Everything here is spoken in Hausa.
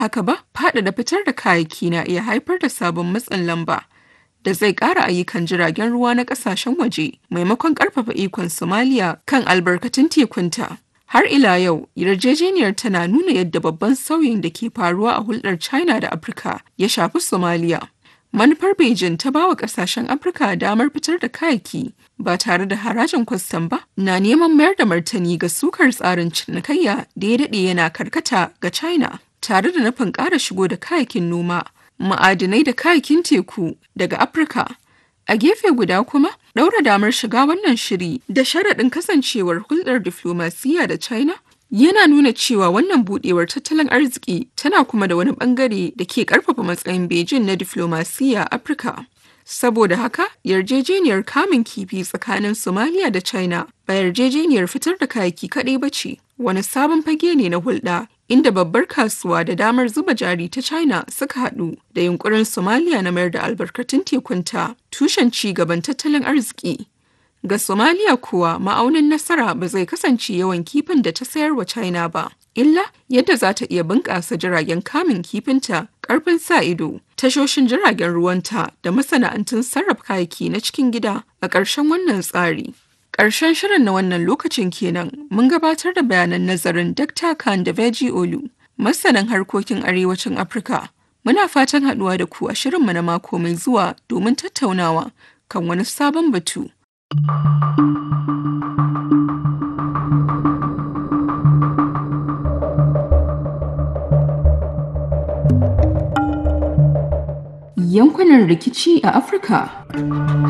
haka ba faɗaɗa fitar da kayayyaki na iya haifar da sabon matsin lamba da zai ƙara ayyukan jiragen ruwa na ƙasashen waje maimakon ƙarfafa ikon Somalia kan albarkatun tekunta. Har ila yau, yarjejeniyar tana nuna yadda babban sauyin da ke faruwa a hulɗar China da Afirka ya shafi Somalia. Manufar Beijing ta bawa ƙasashen Afirka damar fitar da kayayyaki ba tare da harajin kwastam ba na neman mayar da martani ga sukar tsarin cinikayya da ya daɗe yana karkata ga China tare da nufin ƙara shigo da kayayyakin noma ma'adinai da kayakin teku daga Afirka. A gefe guda kuma, ɗaura damar shiga wannan shiri da sharaɗin kasancewar hulɗar diflomasiyya da China yana nuna cewa wannan buɗewar tattalin arziki tana kuma da wani ɓangare da ke ƙarfafa matsayin Beijing na diflomasiyya Afirka. Saboda haka, yarjejeniyar kamun kifi tsakanin Somalia da China ba yarjejeniyar fitar da kayaki kaɗai ba ce, wani sabon fage ne na hulɗa inda babbar kasuwa da damar zuba jari ta China suka haɗu da yunkurin Somalia na mayar da albarkatun tekunta tushen ci gaban tattalin arziki. Ga Somalia kuwa ma'aunin nasara ba zai kasance yawan kifin da ta sayar wa China ba, illa yadda za ta iya bunƙasa jiragen kamun kifinta, ƙarfin sa ido, tashoshin jiragen ruwanta da masana'antun sarrafa kayayyaki na cikin gida a ƙarshen wannan tsari. Ƙarshen shirin na wannan lokacin kenan mun gabatar da bayanan nazarin Dr. Khan da Veji Olu, masanin harkokin arewacin Afirka. Muna fatan haɗuwa da ku a shirinmu na mako mai zuwa domin tattaunawa kan wani sabon batu. Yankunan rikici a Afirka.